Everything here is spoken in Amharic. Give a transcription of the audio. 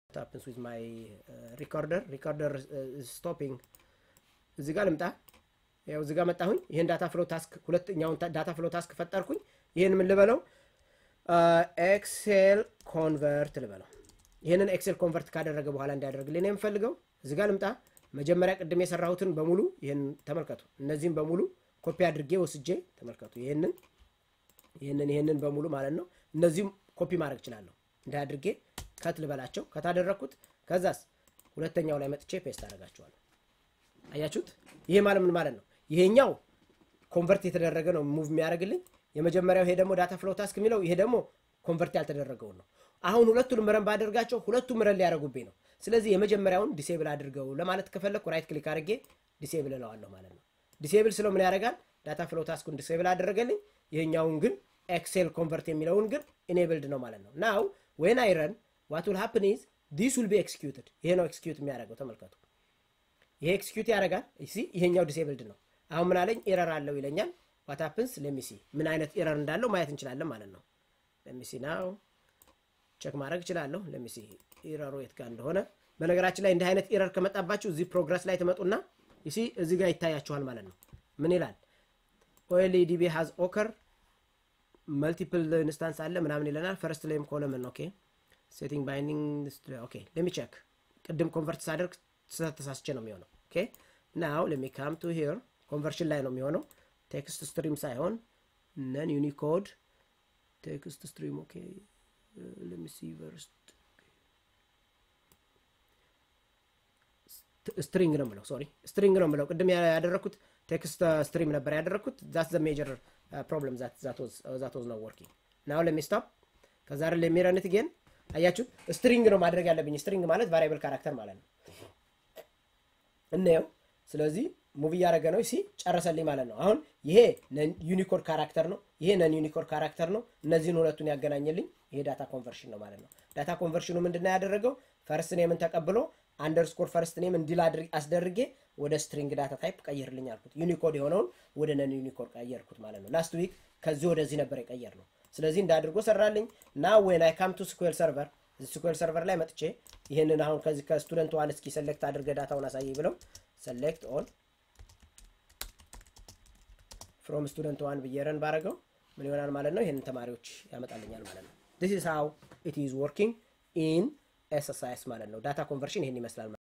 happens with my uh, recorder recorder uh, is stopping እዚህ ጋር ልምጣ ያው እዚህ ጋር መጣሁኝ ይህን ዳታ ፍሎ ታስክ ሁለተኛውን ዳታ ፍሎ ታስክ ፈጠርኩኝ ይህን ምን ልበለው ኤክሴል ኮንቨርት ልበለው ይህንን ኤክሴል ኮንቨርት ካደረገ በኋላ እንዲያደርግልኝ ነው የምፈልገው እዚህ ጋር ልምጣ መጀመሪያ ቅድም የሰራሁትን በሙሉ ይህን ተመልከቱ እነዚህም በሙሉ ኮፒ አድርጌ ወስጄ ተመልከቱ ይህንን ይህንን ይህንን በሙሉ ማለት ነው እነዚህም ኮፒ ማድረግ እችላለሁ እንደ አድርጌ ከት ልበላቸው ከታደረግኩት ከዛስ ሁለተኛው ላይ መጥቼ ፔስት አደርጋቸዋለሁ አያችሁት ይሄ ማለት ምን ማለት ነው ይሄኛው ኮንቨርት የተደረገ ነው ሙቭ የሚያደርግልኝ የመጀመሪያው ይሄ ደግሞ ዳታ ፍሎ ታስክ የሚለው ይሄ ደግሞ ኮንቨርት ያልተደረገውን ነው አሁን ሁለቱንም ረን ባደርጋቸው ሁለቱም ረን ሊያደርጉብኝ ነው ስለዚህ የመጀመሪያውን ዲሴብል አድርገው ለማለት ከፈለግኩ ራይት ክሊክ አድርጌ ዲሴብል እለዋለሁ ማለት ነው ዲሴብል ስለው ምን ያደርጋል ዳታ ፍሎ ታስኩን ዲሴብል አደረገልኝ ይሄኛውን ግን ኤክሴል ኮንቨርት የሚለውን ግን ኢኔብልድ ነው ማለት ነው ናው ዌን አይ ረን ዋት ዊል ሃፕን ኢዝ ዲስ ዊል ቢ ኤክስኪዩትድ ይሄ ነው ኤክስኪዩት የሚያደርገው ተመልከቱ ይሄ ኤክስኪዩት ያደርጋል ሲ ይሄኛው ዲሴብልድ ነው አሁን ምን አለኝ ኤረር አለው ይለኛል ዋት ሀፕንስ ለሚሲ ምን አይነት ኤረር እንዳለው ማየት እንችላለን ማለት ነው ለሚሲ ናው ቸክ ማድረግ እችላለሁ ለሚሲ ኤረሩ የት ጋር እንደሆነ በነገራችን ላይ እንዲህ አይነት ኤረር ከመጣባችሁ እዚህ ፕሮግረስ ላይ ትመጡና ሲ እዚህ ጋር ይታያችኋል ማለት ነው ምን ይላል ኦኤልኢዲቢ ሃዝ ኦከር መልቲፕል ኢንስታንስ አለ ምናምን ይለናል ፈርስት ላይም ኮለምን ኦኬ ሴቲንግ ባይንዲንግ ኦኬ ለሚ ቼክ ቅድም ኮንቨርት ሳደርግ ተሳስቼ ነው የሚሆነው ኦኬ ናው ለሚ ካም ቱ ሂር ኮንቨርሽን ላይ ነው የሚሆነው ቴክስት ስትሪም ሳይሆን ነን ዩኒኮድ ቴክስት ስትሪም ኦኬ ለሚ ሲ ፈርስት ስትሪንግ ነው ምለው ሶሪ ስትሪንግ ነው ምለው ቅድም ያደረግኩት ቴክስት ስትሪም ነበር ያደረግኩት ዛት ዘ ሜጀር ፕሮብለም ዛት ወዝ ነው ወርኪንግ ናው ለሚ ስቶፕ ከዛ አይደል የሚረንት ጌን አያችሁ ስትሪንግ ነው ማድረግ ያለብኝ ስትሪንግ ማለት ቫሪያብል ካራክተር ማለት ነው እናየው ስለዚህ ሙቭ እያደረገ ነው ሲ ጨረሰልኝ ማለት ነው አሁን ይሄ ዩኒኮድ ካራክተር ነው ይሄ ነን ዩኒኮድ ካራክተር ነው እነዚህን ሁለቱን ያገናኘልኝ ይሄ ዳታ ኮንቨርሽን ነው ማለት ነው ዳታ ኮንቨርሽኑ ምንድነው ያደረገው ፈርስት ኔምን ተቀብሎ አንደርስኮር ፈርስት ኔም እንዲል አስደርጌ ወደ ስትሪንግ ዳታ ታይፕ ቀይርልኝ አልኩት ዩኒኮድ የሆነውን ወደ ነን ዩኒኮድ ቀየርኩት ማለት ነው ላስት ዊክ ከዚህ ወደዚህ ነበር የቀየር ነው ስለዚህ እንዳድርጎ ሰራልኝ ና ዌን አይ ካም ቱ ስኩዌል ሰርቨር ስኩዌል ሰርቨር ላይ መጥቼ ይህንን አሁን ከዚህ ከስቱደንት ዋን እስኪ ሰሌክት አድርገ ዳታውን አሳየኝ ብለው ሰሌክት ኦል ፍሮም ስቱደንት ዋን ብዬ ረን ባረገው ምን ይሆናል ማለት ነው ይህንን ተማሪዎች ያመጣልኛል ማለት ነው ዲስ ኢዝ ሃው ኢት ኢዝ ወርኪንግ ኢን ኤስኤስአይኤስ ማለት ነው ዳታ ኮንቨርሽን ይህን ይመስላል